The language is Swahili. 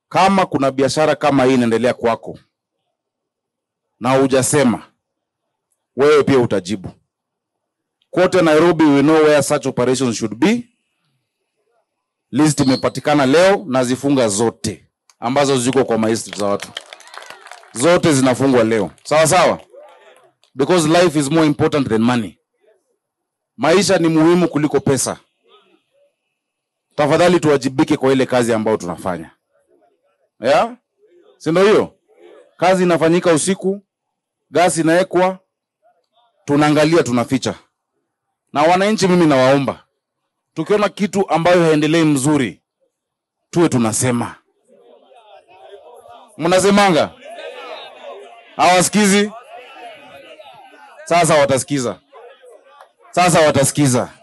kama kuna biashara kama hii inaendelea kwako na hujasema, wewe pia utajibu. Kote Nairobi we know where such operations should be. List imepatikana leo na zifunga zote ambazo ziko kwa maestri za watu, zote zinafungwa leo, sawa sawa, because life is more important than money. Maisha ni muhimu kuliko pesa. Tafadhali tuwajibike kwa ile kazi ambayo tunafanya, yeah? si ndio? Hiyo kazi inafanyika usiku, gasi inawekwa, tunaangalia, tunaficha. Na wananchi, mimi nawaomba, tukiona kitu ambayo haendelei mzuri, tuwe tunasema. Mnasemanga hawasikizi? Sasa watasikiza, sasa watasikiza.